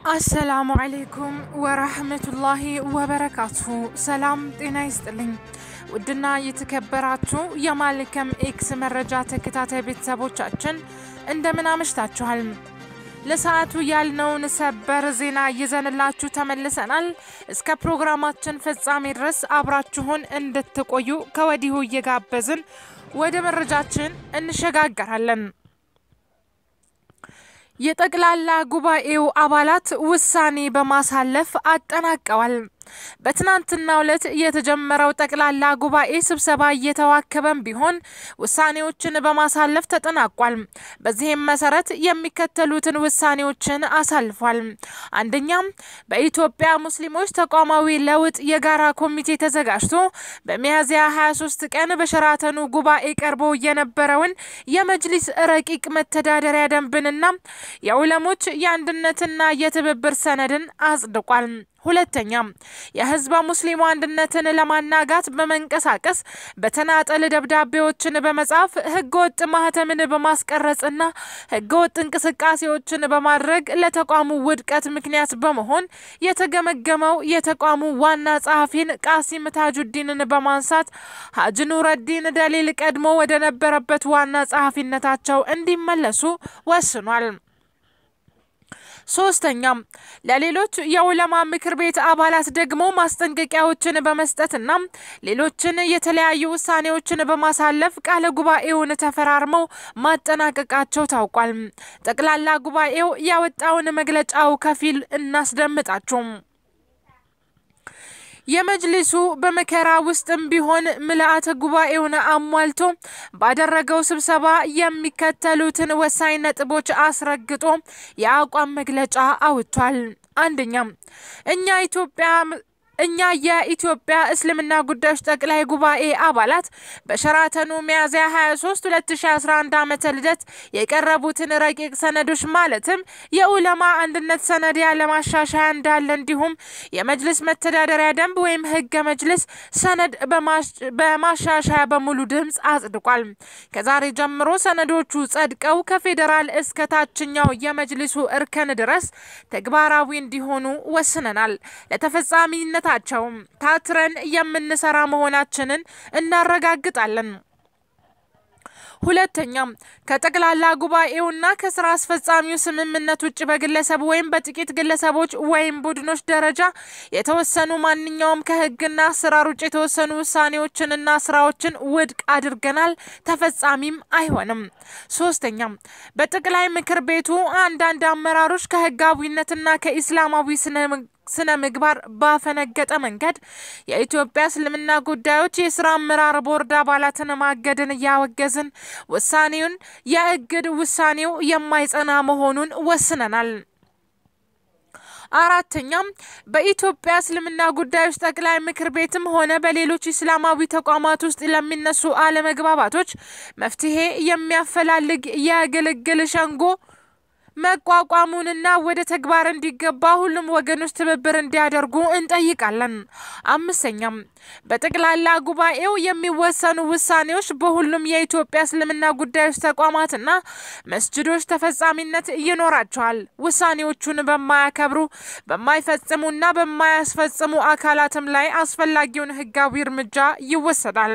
አሰላሙ አሌይኩም ወራህመቱላሂ ወበረካቱ። ሰላም ጤና ይስጥልኝ። ውድና የተከበራችሁ የማልከም ኤክስ መረጃ ተከታታይ ቤተሰቦቻችን እንደምን አመሽታችኋል? ለሰዓቱ ያልነውን ሰበር ዜና ይዘንላችሁ ተመልሰናል። እስከ ፕሮግራማችን ፍጻሜ ድረስ አብራችሁን እንድትቆዩ ከወዲሁ እየጋበዝን ወደ መረጃችን እንሸጋገራለን። የጠቅላላ ጉባኤው አባላት ውሳኔ በማሳለፍ አጠናቀዋል። በትናንትናው ዕለት የተጀመረው ጠቅላላ ጉባኤ ስብሰባ እየተዋከበም ቢሆን ውሳኔዎችን በማሳለፍ ተጠናቋል። በዚህም መሰረት የሚከተሉትን ውሳኔዎችን አሳልፏል። አንደኛም በኢትዮጵያ ሙስሊሞች ተቋማዊ ለውጥ የጋራ ኮሚቴ ተዘጋጅቶ በሚያዝያ 23 ቀን በሸራተኑ ጉባኤ ቀርቦ የነበረውን የመጅሊስ ረቂቅ መተዳደሪያ ደንብንና የዑለሞች የአንድነትና የትብብር ሰነድን አጽድቋል። ሁለተኛ የህዝበ ሙስሊሙ አንድነትን ለማናጋት በመንቀሳቀስ በተናጠል ደብዳቤዎችን በመጻፍ ህገወጥ ማህተምን በማስቀረጽና ህገወጥ እንቅስቃሴዎችን በማድረግ ለተቋሙ ውድቀት ምክንያት በመሆን የተገመገመው የተቋሙ ዋና ጸሐፊን ቃሲም ታጁዲንን በማንሳት ሀጅ ኑረዲን ደሊል ቀድሞ ወደ ነበረበት ዋና ጸሐፊነታቸው እንዲመለሱ ወስኗል። ሶስተኛም ለሌሎች የዑለማ ምክር ቤት አባላት ደግሞ ማስጠንቀቂያዎችን በመስጠትና ሌሎችን የተለያዩ ውሳኔዎችን በማሳለፍ ቃለ ጉባኤውን ተፈራርመው ማጠናቀቃቸው ታውቋል። ጠቅላላ ጉባኤው ያወጣውን መግለጫው ከፊል እናስደምጣችሁ። የመጅሊሱ በመከራ ውስጥም ቢሆን ምልአተ ጉባኤውን አሟልቶ ባደረገው ስብሰባ የሚከተሉትን ወሳኝ ነጥቦች አስረግጦ የአቋም መግለጫ አውጥቷል። አንደኛም እኛ ኢትዮጵያ እኛ የኢትዮጵያ እስልምና ጉዳዮች ጠቅላይ ጉባኤ አባላት በሸራተኑ ሚያዝያ 23 2011 ዓመተ ልደት የቀረቡትን ረቂቅ ሰነዶች ማለትም የኡለማ አንድነት ሰነድ ያለ ማሻሻያ እንዳለ እንዲሁም የመጅልስ መተዳደሪያ ደንብ ወይም ህገ መጅልስ ሰነድ በማሻሻያ በሙሉ ድምፅ አጽድቋል። ከዛሬ ጀምሮ ሰነዶቹ ጸድቀው ከፌዴራል እስከ ታችኛው የመጅሊሱ እርከን ድረስ ተግባራዊ እንዲሆኑ ወስነናል። ለተፈጻሚነት ናቸው ታትረን የምንሰራ መሆናችንን እናረጋግጣለን። ሁለተኛም ከጠቅላላ ጉባኤውና ከስራ አስፈጻሚው ስምምነት ውጭ በግለሰብ ወይም በጥቂት ግለሰቦች ወይም ቡድኖች ደረጃ የተወሰኑ ማንኛውም ከህግና አሰራር ውጭ የተወሰኑ ውሳኔዎችንና ስራዎችን ውድቅ አድርገናል፣ ተፈጻሚም አይሆንም። ሶስተኛም በጠቅላይ ምክር ቤቱ አንዳንድ አመራሮች ከህጋዊነትና ከኢስላማዊ ስነ ስነ ምግባር ባፈነገጠ መንገድ የኢትዮጵያ እስልምና ጉዳዮች የስራ አመራር ቦርድ አባላትን ማገድን እያወገዝን ውሳኔውን የእግድ ውሳኔው የማይጸና መሆኑን ወስነናል። አራተኛም በኢትዮጵያ እስልምና ጉዳዮች ጠቅላይ ምክር ቤትም ሆነ በሌሎች እስላማዊ ተቋማት ውስጥ ለሚነሱ አለመግባባቶች መፍትሄ የሚያፈላልግ የግልግል ሸንጎ መቋቋሙንና ወደ ተግባር እንዲገባ ሁሉም ወገኖች ትብብር እንዲያደርጉ እንጠይቃለን። አምስተኛም በጠቅላላ ጉባኤው የሚወሰኑ ውሳኔዎች በሁሉም የኢትዮጵያ እስልምና ጉዳዮች ተቋማትና መስጅዶች ተፈጻሚነት ይኖራቸዋል። ውሳኔዎቹን በማያከብሩ በማይፈጽሙና በማያስፈጽሙ አካላትም ላይ አስፈላጊውን ሕጋዊ እርምጃ ይወሰዳል።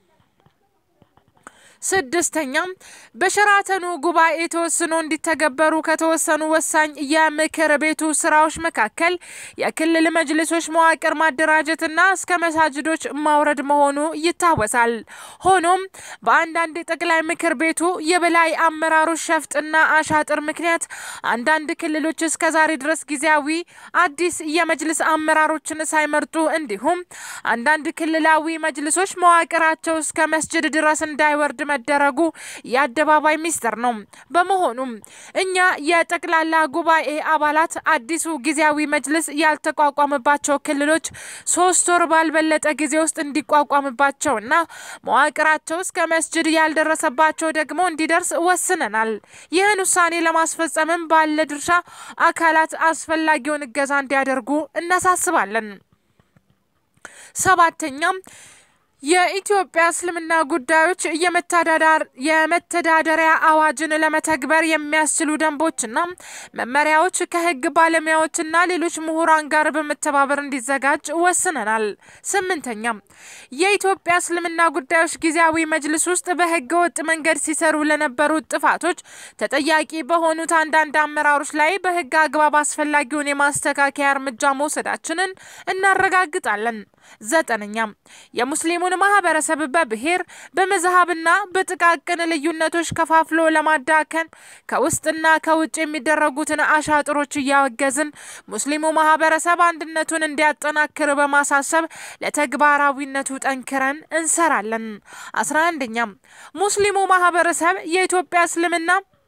ስድስተኛም በሸራተኑ ጉባኤ ተወስኖ እንዲተገበሩ ከተወሰኑ ወሳኝ የምክር ቤቱ ስራዎች መካከል የክልል መጅልሶች መዋቅር ማደራጀትና እስከ መሳጅዶች ማውረድ መሆኑ ይታወሳል። ሆኖም በአንዳንድ የጠቅላይ ምክር ቤቱ የበላይ አመራሮች ሸፍጥና አሻጥር ምክንያት አንዳንድ ክልሎች እስከዛሬ ድረስ ጊዜያዊ አዲስ የመጅልስ አመራሮችን ሳይመርጡ እንዲሁም አንዳንድ ክልላዊ መጅልሶች መዋቅራቸው እስከ መስጅድ ድረስ እንዳይወርድ መደረጉ የአደባባይ ሚስጥር ነው። በመሆኑም እኛ የጠቅላላ ጉባኤ አባላት አዲሱ ጊዜያዊ መጅልስ ያልተቋቋመባቸው ክልሎች ሶስት ወር ባልበለጠ ጊዜ ውስጥ እንዲቋቋምባቸውና መዋቅራቸው እስከ መስጅድ ያልደረሰባቸው ደግሞ እንዲደርስ ወስነናል። ይህን ውሳኔ ለማስፈጸምም ባለ ድርሻ አካላት አስፈላጊውን እገዛ እንዲያደርጉ እናሳስባለን። ሰባተኛም የኢትዮጵያ እስልምና ጉዳዮች የመተዳደሪያ አዋጅን ለመተግበር የሚያስችሉ ደንቦችና መመሪያዎች ከሕግ ባለሙያዎችና ሌሎች ምሁራን ጋር በመተባበር እንዲዘጋጅ ወስነናል። ስምንተኛ የኢትዮጵያ እስልምና ጉዳዮች ጊዜያዊ መጅልስ ውስጥ በሕገ ወጥ መንገድ ሲሰሩ ለነበሩ ጥፋቶች ተጠያቂ በሆኑት አንዳንድ አመራሮች ላይ በሕግ አግባብ አስፈላጊውን የማስተካከያ እርምጃ መውሰዳችንን እናረጋግጣለን። ዘጠነኛ የሙስሊሙን ማህበረሰብ በብሔር በመዝሀብና በጥቃቅን ልዩነቶች ከፋፍሎ ለማዳከን ከውስጥና ከውጭ የሚደረጉትን አሻጥሮች እያወገዝን ሙስሊሙ ማህበረሰብ አንድነቱን እንዲያጠናክር በማሳሰብ ለተግባራዊነቱ ጠንክረን እንሰራለን። አስራ አንደኛ ሙስሊሙ ማህበረሰብ የኢትዮጵያ እስልምና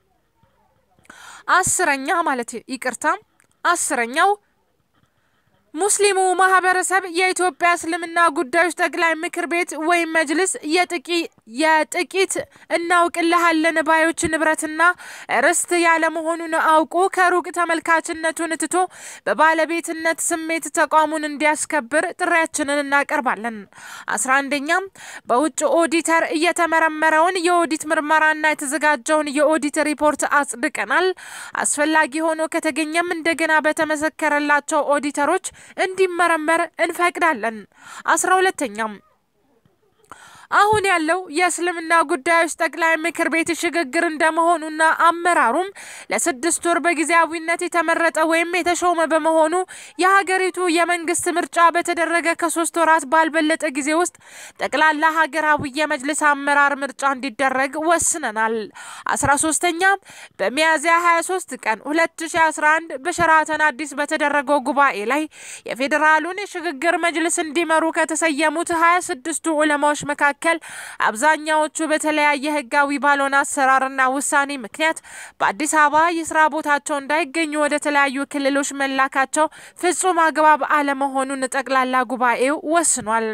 አስረኛ ማለት ይቅርታ አስረኛው ሙስሊሙ ማህበረሰብ የኢትዮጵያ እስልምና ጉዳዮች ጠቅላይ ምክር ቤት ወይም መጅልስ የጥቂት እናውቅልሃለን ባዮች ንብረትና ርስት ያለመሆኑን አውቆ ከሩቅ ተመልካችነቱን ትቶ በባለቤትነት ስሜት ተቋሙን እንዲያስከብር ጥሪያችንን እናቀርባለን። አስራ አንደኛም በውጭ ኦዲተር እየተመረመረውን የኦዲት ምርመራና የተዘጋጀውን የኦዲት ሪፖርት አጽድቀናል። አስፈላጊ ሆኖ ከተገኘም እንደገና በተመሰከረላቸው ኦዲተሮች እንዲመረመር እንፈቅዳለን። አስራ ሁለተኛም አሁን ያለው የእስልምና ጉዳዮች ጠቅላይ ምክር ቤት ሽግግር እንደመሆኑና አመራሩም ለስድስት ወር በጊዜያዊነት የተመረጠ ወይም የተሾመ በመሆኑ የሀገሪቱ የመንግስት ምርጫ በተደረገ ከሶስት ወራት ባልበለጠ ጊዜ ውስጥ ጠቅላላ ሀገራዊ የመጅልስ አመራር ምርጫ እንዲደረግ ወስነናል። አስራ ሶስተኛ በሚያዝያ 23 ቀን 2011 በሸራተን አዲስ በተደረገው ጉባኤ ላይ የፌዴራሉን የሽግግር መጅልስ እንዲመሩ ከተሰየሙት 26ቱ ዑለማዎች መካከል መካከል አብዛኛዎቹ በተለያየ ህጋዊ ባልሆነ አሰራርና ውሳኔ ምክንያት በአዲስ አበባ የስራ ቦታቸው እንዳይገኙ ወደ ተለያዩ ክልሎች መላካቸው ፍጹም አግባብ አለመሆኑን ጠቅላላ ጉባኤው ወስኗል።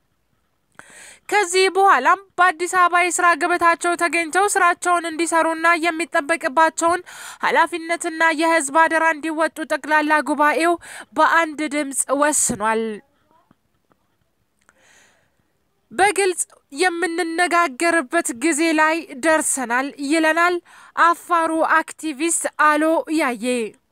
ከዚህ በኋላም በአዲስ አበባ የስራ ገበታቸው ተገኝተው ስራቸውን እንዲሰሩና የሚጠበቅባቸውን ኃላፊነትና የህዝብ አደራ እንዲወጡ ጠቅላላ ጉባኤው በአንድ ድምፅ ወስኗል። በግልጽ የምንነጋገርበት ጊዜ ላይ ደርሰናል ይለናል አፋሩ አክቲቪስት አሎ ያዬ።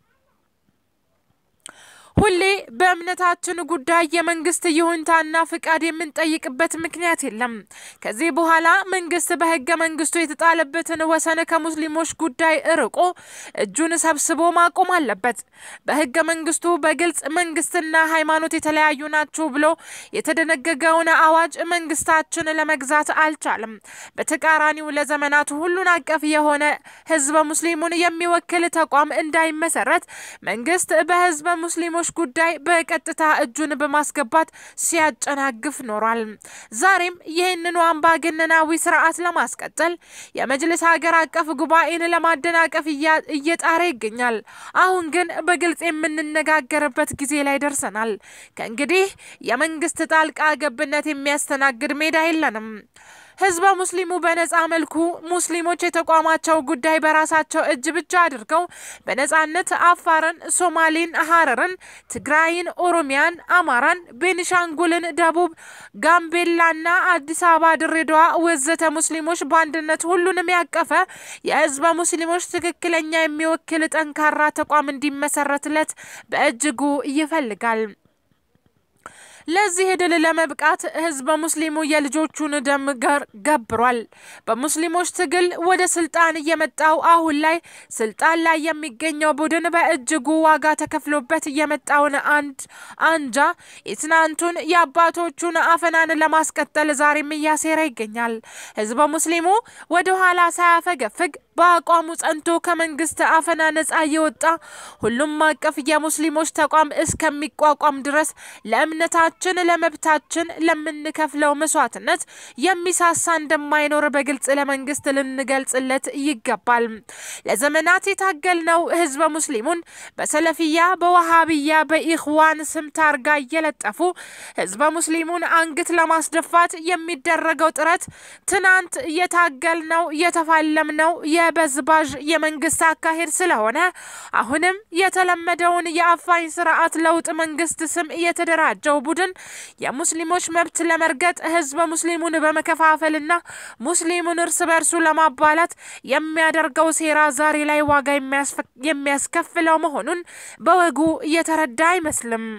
ሁሌ በእምነታችን ጉዳይ የመንግስት ይሁንታና ፍቃድ የምንጠይቅበት ምክንያት የለም። ከዚህ በኋላ መንግስት በህገ መንግስቱ የተጣለበትን ወሰን ከሙስሊሞች ጉዳይ እርቆ እጁን ሰብስቦ ማቆም አለበት። በህገ መንግስቱ በግልጽ መንግስትና ሃይማኖት የተለያዩ ናቸው ብሎ የተደነገገውን አዋጅ መንግስታችን ለመግዛት አልቻለም። በተቃራኒው ለዘመናት ሁሉን አቀፍ የሆነ ህዝበ ሙስሊሙን የሚወክል ተቋም እንዳይመሰረት መንግስት በህዝበ ሙስሊሞች ጉዳይ በቀጥታ እጁን በማስገባት ሲያጨናግፍ ኖሯል። ዛሬም ይህንኑ አምባገነናዊ ስርዓት ለማስቀጠል የመጅልስ ሀገር አቀፍ ጉባኤን ለማደናቀፍ እየጣረ ይገኛል። አሁን ግን በግልጽ የምንነጋገርበት ጊዜ ላይ ደርሰናል። ከእንግዲህ የመንግስት ጣልቃ ገብነት የሚያስተናግድ ሜዳ የለንም። ህዝበ ሙስሊሙ በነጻ መልኩ ሙስሊሞች የተቋማቸው ጉዳይ በራሳቸው እጅ ብቻ አድርገው በነጻነት አፋርን፣ ሶማሌን፣ ሀረርን፣ ትግራይን፣ ኦሮሚያን፣ አማራን፣ ቤኒሻንጉልን፣ ደቡብ ጋምቤላና አዲስ አበባ፣ ድሬዳዋ ወዘተ ሙስሊሞች በአንድነት ሁሉንም ያቀፈ የህዝበ ሙስሊሞች ትክክለኛ የሚወክል ጠንካራ ተቋም እንዲመሰረትለት በእጅጉ ይፈልጋል። ለዚህ ድል ለመብቃት ህዝበ ሙስሊሙ የልጆቹን ደም ገብሯል። በሙስሊሞች ትግል ወደ ስልጣን የመጣው አሁን ላይ ስልጣን ላይ የሚገኘው ቡድን በእጅጉ ዋጋ ተከፍሎበት የመጣውን አንድ አንጃ የትናንቱን የአባቶቹን አፈናን ለማስቀጠል ዛሬም እያሴረ ይገኛል። ህዝበ ሙስሊሙ ወደ ኋላ ሳያፈገፍግ በአቋሙ ጸንቶ ከመንግስት አፈና ነጻ የወጣ ሁሉም አቀፍ የሙስሊሞች ተቋም እስከሚቋቋም ድረስ ለእምነታችን፣ ለመብታችን ለምንከፍለው መስዋዕትነት የሚሳሳ እንደማይኖር በግልጽ ለመንግስት ልንገልጽለት ይገባል። ለዘመናት የታገልነው ህዝበ ሙስሊሙን በሰለፊያ፣ በዋሃብያ፣ በኢኽዋን ስም ታርጋ እየለጠፉ ህዝበ ሙስሊሙን አንገት ለማስደፋት የሚደረገው ጥረት ትናንት የታገልነው የተፋለምነው የ ተበዝባዥ የመንግስት አካሄድ ስለሆነ አሁንም የተለመደውን የአፋኝ ስርዓት ለውጥ መንግስት ስም የተደራጀው ቡድን የሙስሊሞች መብት ለመርገጥ ህዝበ ሙስሊሙን በመከፋፈልና ሙስሊሙን እርስ በርሱ ለማባላት የሚያደርገው ሴራ ዛሬ ላይ ዋጋ የሚያስከፍለው መሆኑን በወጉ እየተረዳ አይመስልም።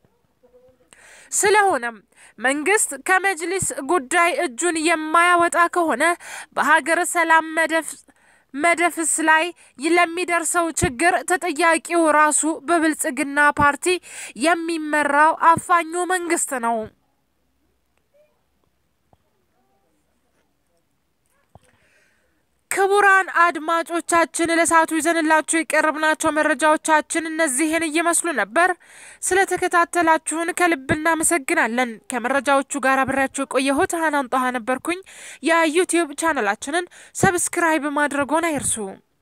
ስለሆነም መንግስት ከመጅሊስ ጉዳይ እጁን የማያወጣ ከሆነ በሀገር ሰላም መደፍ መደፍስ ላይ ለሚደርሰው ችግር ተጠያቂው ራሱ በብልጽግና ፓርቲ የሚመራው አፋኙ መንግስት ነው። ክቡራን አድማጮቻችን ለሰዓቱ ይዘንላችሁ የቀረብናቸው መረጃዎቻችን እነዚህን እየመስሉ ነበር። ስለተከታተላችሁን ከልብ እናመሰግናለን። ከመረጃዎቹ ጋር አብሬያችሁ የቆየሁት ሀናን ጣሃ ነበርኩኝ። የዩቲዩብ ቻናላችንን ሰብስክራይብ ማድረጎን አይርሱ።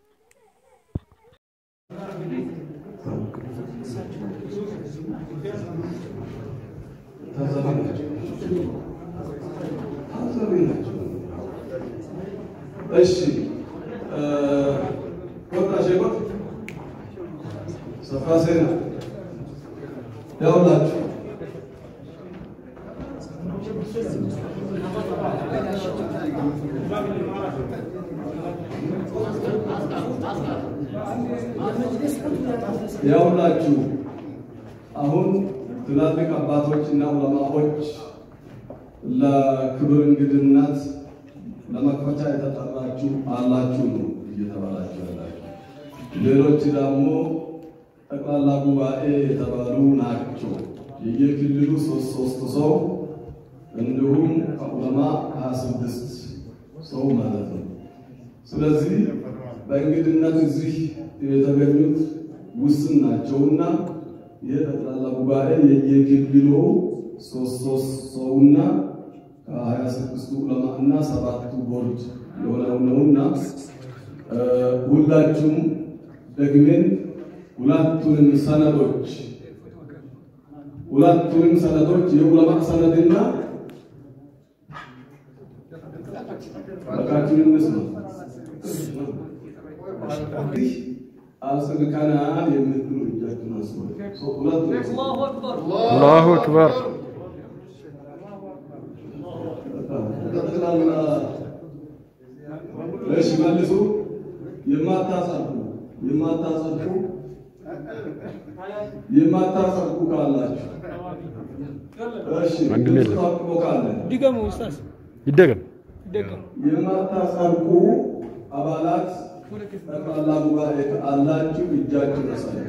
እሺ ቆጣ ሸቆጥ ሰፋ ሴና ያውላችሁ ያውላችሁ አሁን ትላልቅ አባቶች እና ዑለማዎች ለክብር እንግድነት ለመክፈቻ የተጠራችሁ አላችሁ ነው እየተባላችሁ ያላችሁ። ሌሎች ደግሞ ጠቅላላ ጉባኤ የተባሉ ናቸው። የየክልሉ ሶስት ሶስት ሰው እንዲሁም ከዑለማ ሀያ ስድስት ሰው ማለት ነው። ስለዚህ በእንግድነት እዚህ የተገኙት ውስን ናቸውና ይህ ጠቅላላ ጉባኤ የየክልሉ ሶስት ሶስት ሰውና ከሀያ ስድስቱ ዑለማ እና ሰባቱ ቦርድ የሆነው ነውና ሁላችሁም ደግሜን ሁለቱንም ሰነዶች ሁለቱንም ሰነዶች የዑለማ ሰነድና በቃችሁን እንስማ አጽድቀናል የምትሉ እጃችሁን አንሱ። ሁለቱ አላሁ አክበር ጠቅላላ እሺ፣ መልሱ። የማታጸድቁ የማታጸድቁ የማታጸድቁ ካላችሁ እሺ፣ ወንድም የለም። ታጥቦ ካለ ድገሙ ኡስታዝ ይደገም ድገሙ። የማታጸድቁ አባላት ጠቅላላ ጉባኤ አላችሁ፣ እጃችሁን አሳዩ።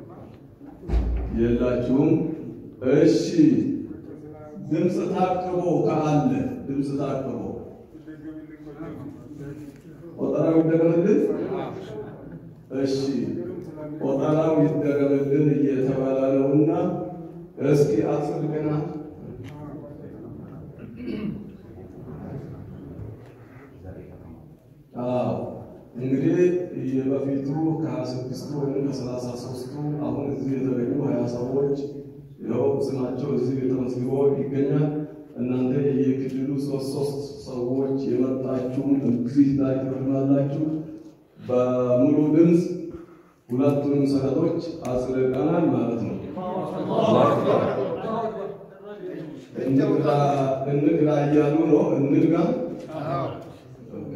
የላችሁም። እሺ፣ ድምፅ ታቅቦ ካለ ድምፅ ታቅቦ ቆጠራው ይደረግልን። እሺ ቆጠራው ይደረግልን እየተባለ ነውና እስኪ አጽድቅና አዎ እንግዲህ የበፊቱ ከሀያ ስድስቱ ወይም ከሰላሳ ሶስቱ አሁን እዚህ የተገኙ ሀያ ሰዎች ይኸው ስማቸው እዚህ ተመዝግቦ ይገኛል። እናንተ የክልሉ ሶስት ሶስት ሰዎች የመጣችሁም እዚህ ላይ ትፈርማላችሁ። በሙሉ ድምፅ ሁለቱንም ሰነዶች አጽድቀናል ማለት ነው። እንግዳ እንግዳ እያሉ ነው። እንግዳ ኦኬ።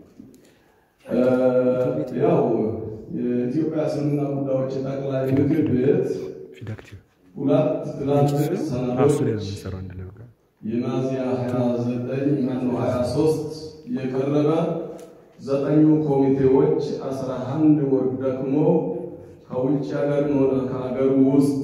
ያው የኢትዮጵያ እስልምና ጉዳዮች ጠቅላይ ምክር ቤት ፊዳክቲቭ ሁለት ትላልቅ ራሱ ላይ ነው ሰነዶች የሚሰራው እንደለ በቃ የሚያዝያ 29 ማነው 23 የቀረበ ዘጠኙ ኮሚቴዎች 11 ወር ደግሞ ከውጭ ሀገር ሆነ ከሀገር ውስጥ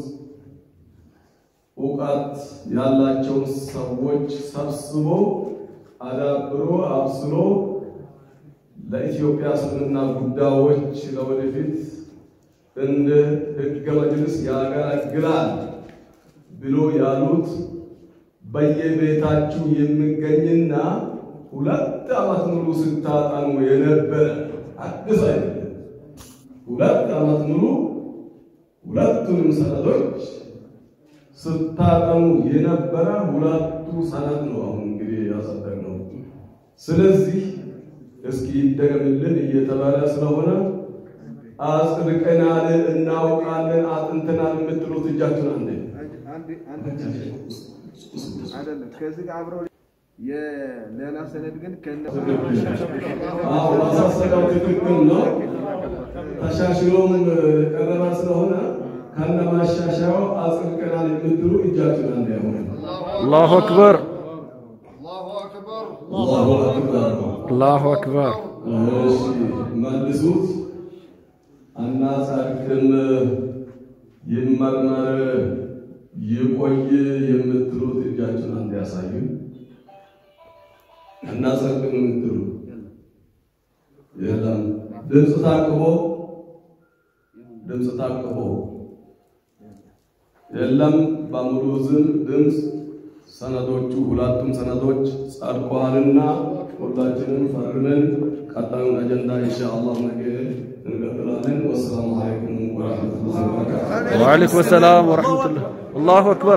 እውቀት ያላቸውን ሰዎች ሰብስቦ አዳብሮ አብስሎ ለኢትዮጵያ እስልምና ጉዳዮች ለወደፊት እንደ ሕገ መጅልስ ያገለግላል ብሎ ያሉት በየቤታችሁ የሚገኝና ሁለት ዓመት ሙሉ ስታጠኑ የነበረ አዲስ አይደለም። ሁለት ዓመት ሙሉ ሁለቱንም ሰነዶች ስታጠኑ የነበረ ሁለቱ ሰነድ ነው። አሁን እንግዲህ ያጸደቅነው። ስለዚህ እስኪ ይደገምልን እየተባለ ስለሆነ አጽድቀናል፣ እናውቃለን፣ አጥንተናል የምትሉት እጃችሁን አንዴ አይደለም ከዚህ ጋር አብረው የሌላ ሰነድ ግን ከነ አዎ ማሳሰቢያው ትክክል ነው። ተሻሽሎም ቀረባ ስለሆነ ከነ ማሻሻያው አጽድቀናል የምትሉ እጃችሁን አንዴ ያሆነ አላሁ አክበር አላሁ አክበር አላሁ አክበር እሺ መልሱት። አናጸድቅም፣ ይመርመር፣ ይቆይ የምትሉት እጃችሁን አንድ ያሳዩ። አናጸድቅም የምትሉ የለም። ድምፅ ታቅቦ ድምፅ ታቅቦ የለም። በሙሉ ዝም ድምፅ ሰነዶቹ ሁለቱም ሰነዶች ጸድቀዋልና ሁላችንም ፈርመን ቀጣዩን አጀንዳ ኢንሻአላህ ነገ እንቀጥላለን። ወሰላሙ አለይኩም ወራህመቱላሂ ወበረካቱ። ወአለይኩም ሰላም ወረሕመቱላህ አላሁ አክበር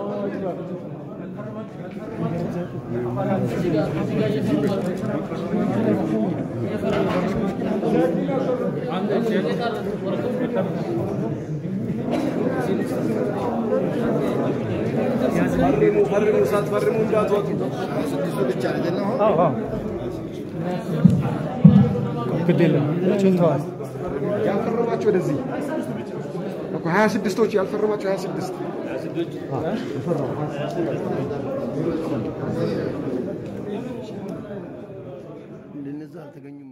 ፈርሙ ፈርሙ፣ ሳትፈርሙ እንዳትወጡ። ያልፈረማችሁ ወደዚህ እኮ ሀያ ስድስቶች ያልፈረማችሁ ሀያ ስድስት እንደነዛ አልተገኙ